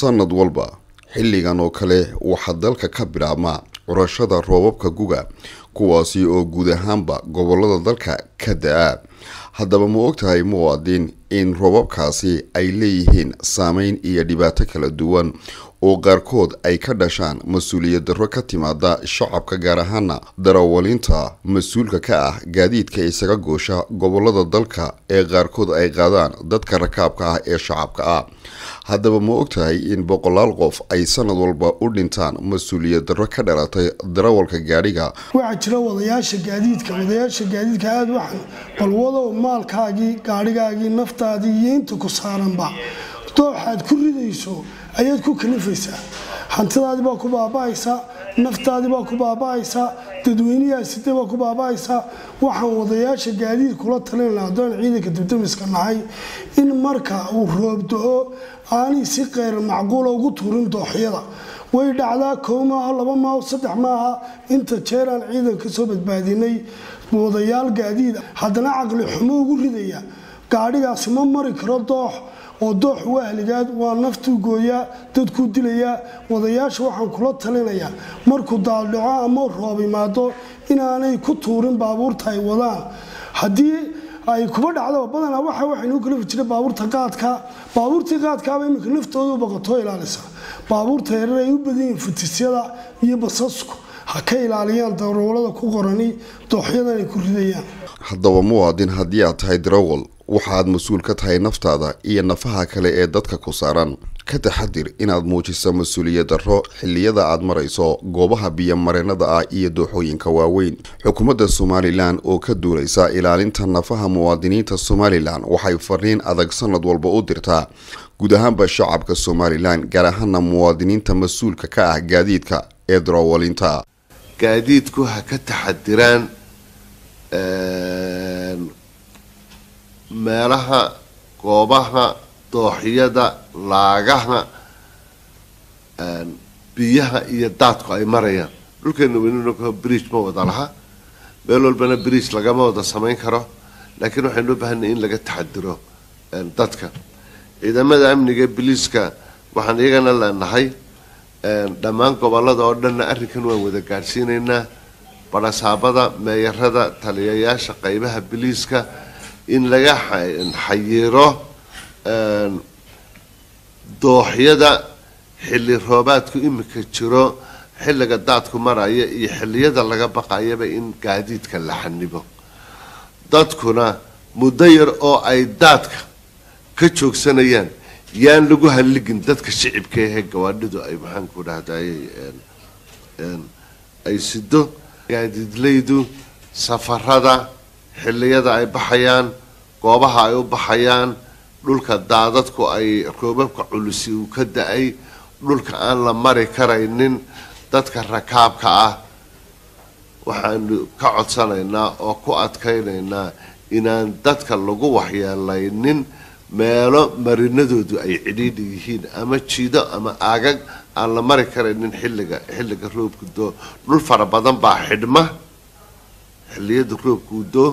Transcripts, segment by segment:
sanad walba xilligan oo kale waxaa dalka ka bilaabmaa curashada roobabka guga kuwaasi oo guud ahaanba gobolada dalka ka da-a haddaba ma ogtahay muwaadin in roobabkaasi ay leeyihiin saameyn iyo dhibaato kala duwan oo qaarkood ay ka dhashaan mas-uuliyad darro ka timaada shacabka gaar ahaana darawalinta mas-uulka ka ah gaadiidka isaga goosha gobolada dalka ee qaarkood ay qaadaan dadka rakaabka ah ee shacabka ah haddaba ma ogtahay in boqolaal qof ay sanad walba u dhintaan mas-uuliyad darro ka dhalatay darawalka gaadhiga waxaa jira wadayaasha gaadiidka wadayaasha gaadiidka aada waxan balwadow maalkaagii gaadhigaagii naftaadii iyo inta ku saaranba dooxaad ku ridayso ayaad ku kalifaysaa hantidaadii baa ku baaba'aysaa naftaadii baa ku baaba'aysaa dadweynahaaside baa ku baaba'aysaa waxaan wadayaasha gaadiid kula talinayna haddaan ciidanka dibdamiska nahay in marka uu roobdo-o aanay si qeyr macquula ugu tuurin dooxyada way dhacdaa kow maaha laba maaha saddex maaha inta jeeraan ciidan ka soo badbaadinay wadayaal gaadiid haddana caqli xumo ugu ridaya gaadhigaasi ma mari karo doox oo doox wahligaad waa naftuu gooyaa dadkuu dilayaa wadayaasha waxaan kula talinayaa markuu daaldhaco ama roob imaado inaanay ku tuurin baabuurta ay wadaan haddii ay kuba dhacdaba badanaa waxa waxaynuu kalifi jiray baabuurta qaadka baabuurtii qaadkaaba iminka naftoodu baqatoo ilaalisa baabuurta yarar ay u badan yihiin futisyada iyo basasku ha ka ilaaliyaan darawalada ku qorani dooxyadan ay ku ridayaan haddaba muwaadin haddii aad tahay darawal waxaad mas-uul ka tahay naftaada iyo nafaha kale ee dadka ku saaran ka taxadir inaad muujiso mas-uuliyad darro xilliyada aad marayso goobaha biyomareenada ah iyo dooxooyinka waaweyn xukuumadda somalilan oo ka duulaysa ilaalinta nafaha muwaadiniinta somalilan waxay fariin adag sanad walba u dirtaa guud ahaanba shacabka somalilan gaar ahaana muwaadiniinta mas-uulka ka ah gaadiidka ee darawalinta gaadiidku ha ka taxadiraan meelaha goobaha dooxyada laagaha biyaha iyo daadku ay marayaan dhulkeena weynunaka bridge ma wada laha meel walbana bridge lagama wada samayn karo laakiin waxaynu u baahanay in laga taxadiro dadka ciidamada amniga biliiska waxaan iyagana leenahay dhammaan gobolada oo dhanna arrinkan waan wada gaadhsiinaynaa barasaabada meeyarada taliyayaasha qeybaha biliiska in laga xayiiro dooxyada xilli roobaadku imika jiro xilliga daadku maraya iyo xilliyada laga baqayaba in gaadiidka la xanibo dadkuna muddo yar oo ay daadka ka joogsanayaan yaan lagu halligin dadka shicibka ahee gawaadhidu ay maxaanku dhahday ay sido gaadiidlaydu safarada xilliyada ay baxayaan goobaha ay u baxayaan dhulka daadadku ay roobabka culusi uu ka da-ay dhulka aan la mari karaynin dadka rakaabka ah waxaanu ka codsanaynaa oo ku adkaynaynaa inaan dadka lagu waxyeelaynin meelo marinadoodu ay cidhiidhi yihiin ama jiido ama aagag aan la mari karaynin xilliga xilliga roobku doo dhul fara badan baa xidhma xilliyada roobkuu doo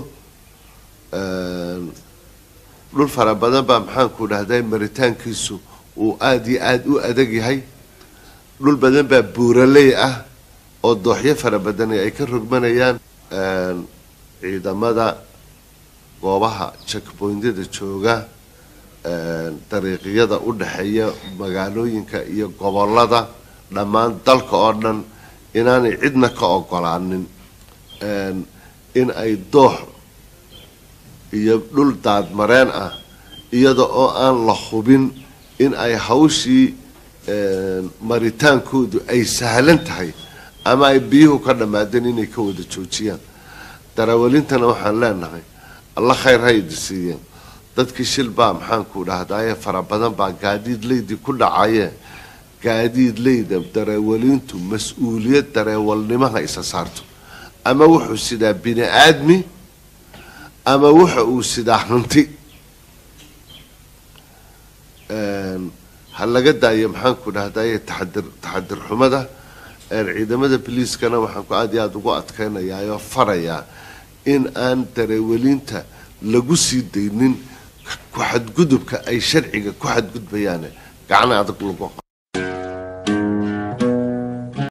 dhul fara badan baa maxaanku dhahday maritaankiisu uu aada iyo aada u adag yahay dhul badan baa buuraley ah oo dooxyo fara badani ay ka rogmanayaan ciidamada goobaha checkpointyada jooga dariiqyada u dhexeeya magaalooyinka iyo gobolada dhammaan dalka oo dhan inaanay cidna ka ogolaanin in ay doox iyo dhul daadmareen ah iyada oo aan la hubin in ay hawshii maritaankoodu ay sahlan tahay ama ay biyuhu ka dhammaadeen inay ka wada joojiyaan darawalintana waxaan leenahay alla khayr ha idi siiyeen dadkii shil baa maxaanku dhahdaye fara badan baa gaadiid leydi ku dhacaye gaadiid leyda dareewalintu mas-uuliyad dareewalnimaha isa saarto ama wuxuu sidaa bini aadmi ama waxa uu sidaa hanti ha laga daayo maxaanku dhahdaye taxadir taxadir xumada ciidamada biliiskana waxaan ku aada iyo aada ugu adkaynayaa oo farayaa in aan dareewalinta lagu sii daynin ku xadgudubka ay sharciga ku xadgudbayaane gacna adag lagu